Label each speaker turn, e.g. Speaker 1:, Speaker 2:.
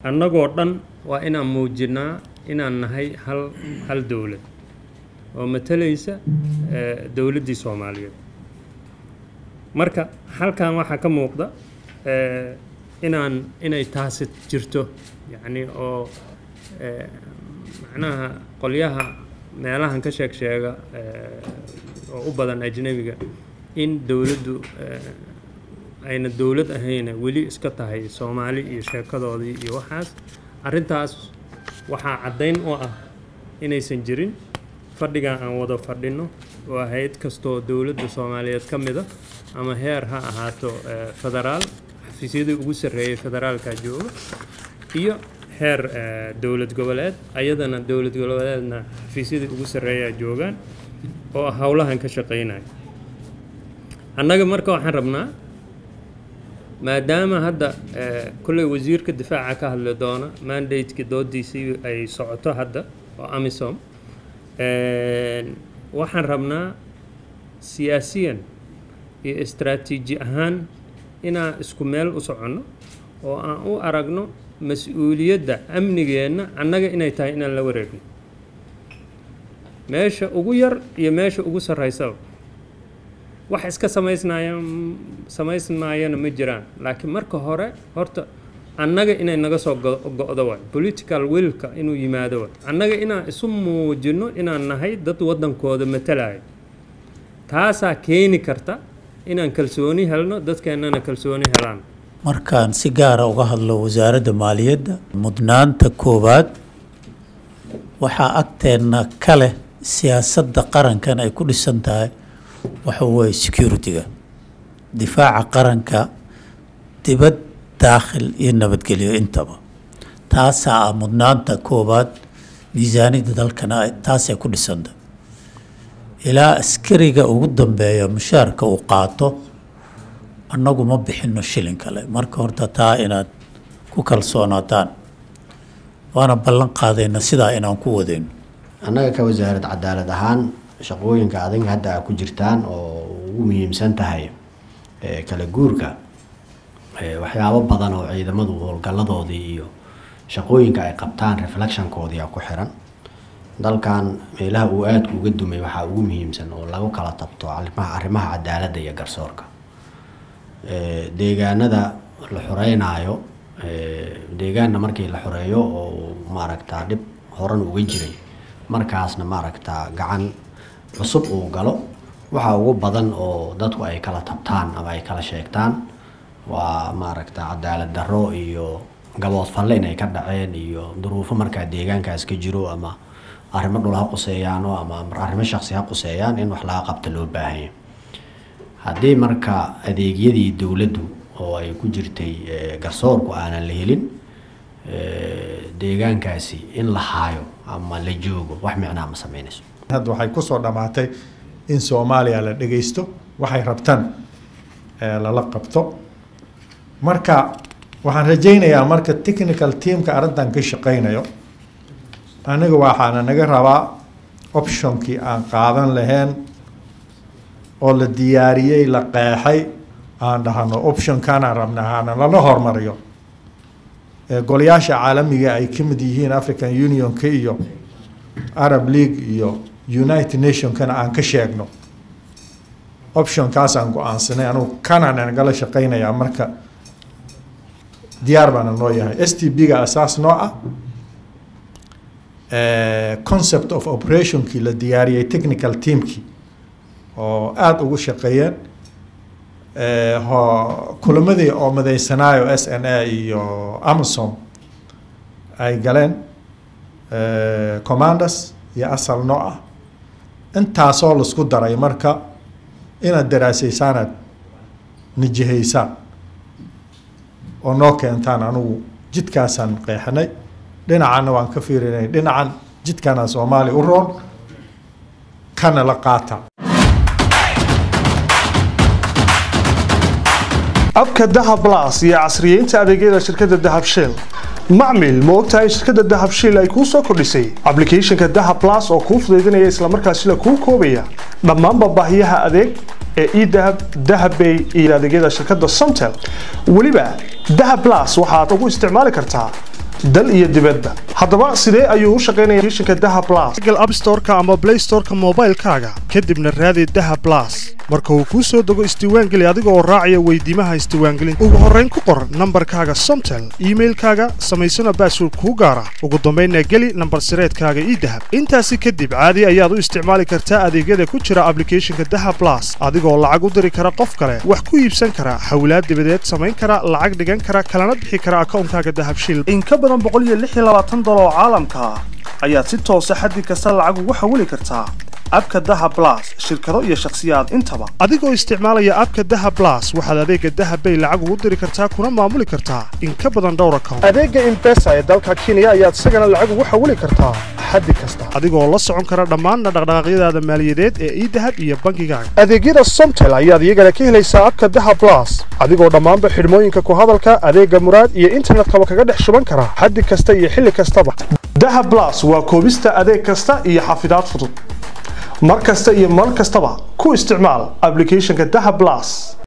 Speaker 1: annagoo dhan waa inaan muujinaa inaan nahay hal hal dowlad oo matalaysa dowladdii soomaaliyeed marka halkan waxaa ka muuqda inaan inay taasi jirto yacni oo macnaha qolyaha meelahan ka sheeg sheega oo u badan ajnebiga in dowladdu ayna dowlad ahayna weli iska tahay soomaali iyo sheekadoodii iyo waxaas arrintaas waxaa caddayn u ah inaysan jirin fadhigan aan wada fadhino oo hay-ad kastoo dowladda soomaaliyeed ka mida ama heer ha ahaato federaal xafiisyadii ugu sarreeyay federaalka jooga iyo heer dowlad goboleed ayadana dowlad goboleedna xafiisyadii ugu sarreeyaa joogaan oo howlahan ka shaqaynaya annaga marka waxaan rabnaa maadaama hadda kolley wasiirka difaaca ka hadli doona mandateki doodiisii ay socoto hadda oo amisom waxaan rabnaa siyaasiyan iyo istraatiiji ahaan inaan isku meel u soconno oo aan u aragno mas-uuliyadda amnigeenna annaga inay tahay inaan la wareegno meesha ugu yar iyo meesha ugu sarraysaba wax iska samaysnaya samaysmaayana ma jiraan laakiin marka hore horta annaga inay naga soo go-do waay political willka inuu yimaado waay annaga inaan isu muujino inaan nahay dad waddankooda matalaya taasaa keeni karta inaan kalsooni helno dadkeennana kalsooni helaan
Speaker 2: markaan si gaara uga hadlo wasaaradda maaliyadda mudnaanta koowaad waxaa agteenna ka leh siyaasadda qarankan ay ku dhisan tahay waxa weeye security-ga difaaca qaranka dibad daakhil iyo nabadgelyo intaba taasaa ah mudnaanta koowaad miisaaniyadda dalkana taasay ku dhisanta ilaa askariga ugu dambeeya mushaarka uu qaato annagu ma bixino shilin kale marka horta taa inaad ku kalsoonaataan waana ballan qaadayna sidaa inaan ku wadayno
Speaker 3: annaga ka wasaarad cadaalad ahaan shaqooyinka adag hadda a ku jirtaan oo ugu muhiimsan tahay kala guurka waxyaabo badan oo ciidamadu howlgaladoodii iyo shaqooyinka ay qabtaan reflectionkoodii a ku xiran dalkan meelaha uu aadka uga dumay waxaa ugu muhiimsan oo lagu kala tabto arrimaha cadaaladda iyo garsoorka deegaanada la xoreynaayo deegaanna markii la xoreeyo oo maaragtaa dhib horan uga jiray markaasna maaragtaa gacan cusub uu galo waxa ugu badan oo dadku ay kala tabtaan ama ay kala sheegtaan waa maaragta cadaalad darro iyo gabood falle inay ka dhaceen iyo duruufo markaa deegaankaas ka jiro ama arrimo dhul ha quseeyaano ama arrimo shaqsi ha quseeyaan in wax laga qabta loo baahanya haddii marka adeegyadii dowladdu oo ay ku jirtay garsoorku aanan la helin deegaankaasi in la haayo ama la joogo wax micnaa ma sameynayso
Speaker 4: hadda waxay kusoo dhammaatay in soomaaliya la dhagaysto waxay rabtaan lala qabto marka waxaan rajaynayaa marka technical teamka arrintan ka shaqaynayo aniga waxaana naga rabaa optionkii aan qaadan lahayn oo la diyaariyey la qeexay aan dhahno optionkanaan rabna hana lala hormariyo golayaasha caalamiga ay ka mid yihiin african unionka iyo arab league iyo united nationkana aan ka sheegno optionkaasaan go-aansanay anugu kanaan nagala shaqaynayaa marka diyaar baana noo yahay s t b ga asaas noo ah concept of operationkii la diyaariyey technical teamkii oo aada ugu shaqeeyeen kulamadii oo madeysanaayo s n a iyo amazon ay galeen commanders iyo asal noo ah intaasoo laisku daray marka inaad daraasaysaanaad nijihaysaan oo noo keentaan anugu jidkaasaan qeexnay dhinacanna waan ka fiirinay dhinacan jidkana soomaaliya u roon kana la qaata
Speaker 5: abka dahab las iyo casriyeynta adeegyada shirkadda dahab shell macmil ma ogtahay shirkadda dahab shell ay kuu soo kordhisay ablicathonka dahab las oo kuu fudaydinaya islamarkaasina kuu koobaya dhammaanba baahiyaha adeeg ee edahab dahabbay iyo adeegyada shirkadda somtel weliba dahab las waxaad ugu isticmaali kartaa dal iyo dibadba haddaba sidee ayuu u shaqaynaya applicationka daha plus google app store-ka ama play store-ka moobaylkaaga kadibna raadi daha plus marka uu kuu soo dego isdiiwaangeli adiga oo raacaya weydiimaha isdiiwaangelinta ugu horrayn ku qor nambarkaaga somtel iimailkaaga samaysana baasword kuu gaara ugu dambaynna geli nambar sireedkaaga ii dahab intaasi kadib caadi ayaad u isticmaali kartaa adeegyada ku jira applicationka daha plus adigoo lacag u diri kara qof kale wax ku iibsan kara hawlaad dibadeed samayn kara lacag dhigan kara kalana bixi kara akoonkaaga dahabshiil in ka badan dolar oo caalamka ah ayaad si toosa xaddi kasta lacag ugu xawili kartaa abka daha blas shirkado iyo shakhsiyaad intaba adigoo isticmaalaya abka daha blas waxaad adeega dahabbay lacag ugu diri kartaa kuna maamuli kartaa in ka badan dhowr account adeega imbesa ee dalka kenya ayaad isagana lacag ugu xawili kartaa xaddi kasta adigoo la socon kara dhammaanna dhaqdhaqaaqyadaada maaliyadeed ee idahab iyo bangigaaga adeegyada somtel ayaad iyagana ka helaysaa abka daha blas adigoo dhammaanba xidhmooyinka ku hadalka adeega muraad iyo internetkaba kaga dhex shuban kara xaddi kasta iyo xilli kastaba daha blas waa koobista adeeg kasta iyo xafidaad fudud mar kasta iyo mar kastaba ku isticmaal applicationka daha blas